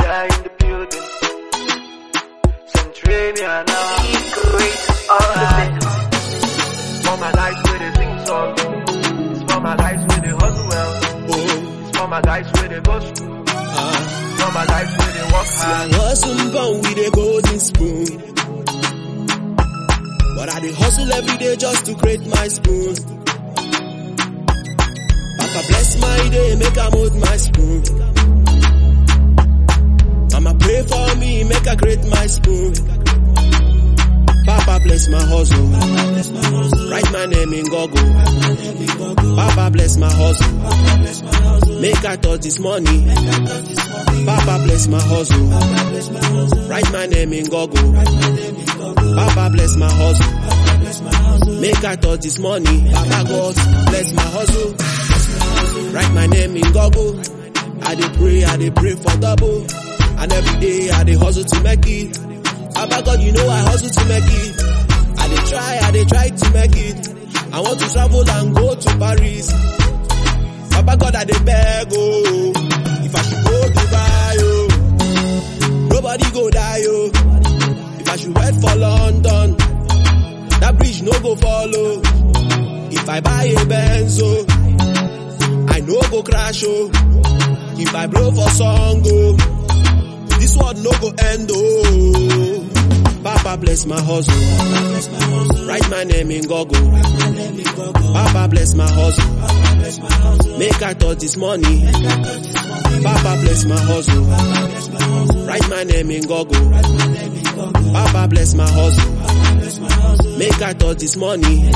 are in the building. Centralia now. Great all the best. For my guys where they sing song. It's for my guys where they hustle well. Oh, It's for my guys where they go school. ah. For my guys where they work See, I hard. hustle born with a golden spoon. But I dey hustle every day just to create my spoon. Papa bless my day, make I mold my spoon. Mama pray for me, make I create my spoon. Papa bless my hustle. Write my name in Google. Papa bless my hustle. Make I touch this money. Papa bless my hustle. Write my name in Google. Papa bless my hustle. Make I touch this money. Papa God bless my hustle. Write my name in Google. I dey pray, I dey pray for double. And every day I dey hustle to make it. Papa God, you know I hustle to make it. I dey try, I dey try to make it. I want to travel and go to Paris. Papa God, I dey beg, oh. If I should go Dubai, oh. Nobody go die, oh. If I should wait for London, that bridge no go follow. If I buy a Benz, oh, I no go crash, oh. If I blow for song, oh, this world no go end, oh. Papa bless my hustle. Write my name in Google. Papa bless my hustle. Make I touch this money. Papa bless my hustle. Write my name in Google. Papa bless my hustle. Make I touch this money.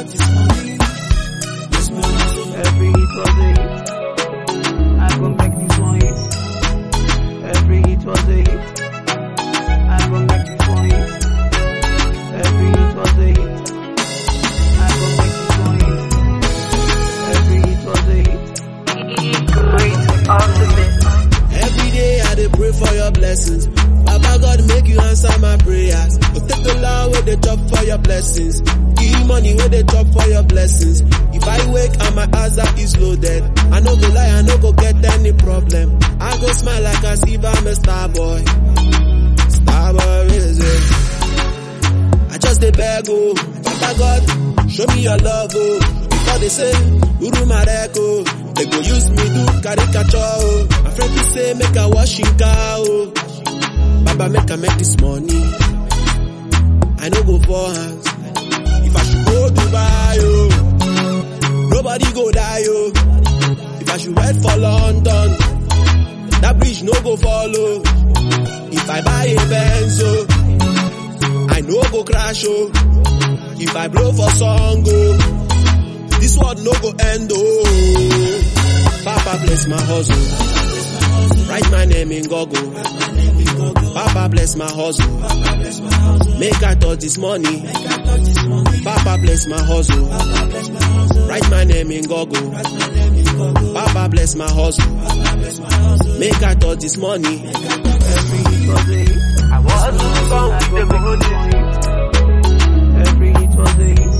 Every hit was a hit. I gon' make this one hit. Every hit was a hit. I gon' make this one hit. Every hit was a hit. I gon' make this one hit. Every hit was a hit. Great all the best. Every day I dey pray for your blessings. Papa God make you answer my prayers. But take the law where they chop for your blessings. Give money where they chop for your blessings. If I wake and my hazard is loaded, I no go lie, I no go get any problem. I go smile like as if I'm a star boy. Star boy is it? I just dey beg oh, Papa God, show me your love oh. Before they say, Uru Mareko, they go use me do caricature oh. My friend be say make I wash in car oh. Baba make I make this money. I no go for hands. If I should go Dubai oh, nobody go die oh. If I should wait for London, that bridge no go follow. If I buy a Benz oh. I no go crash oh. If I blow for song oh, this world no go end oh. Papa bless my hustle. Write my name in Google. Papa bless my hustle. Make I touch this money. Papa bless my hustle. Write my name in Google. Papa bless my hustle. Make I touch this money. Every hit was a hit. I was born with the golden. Every hit was a hit.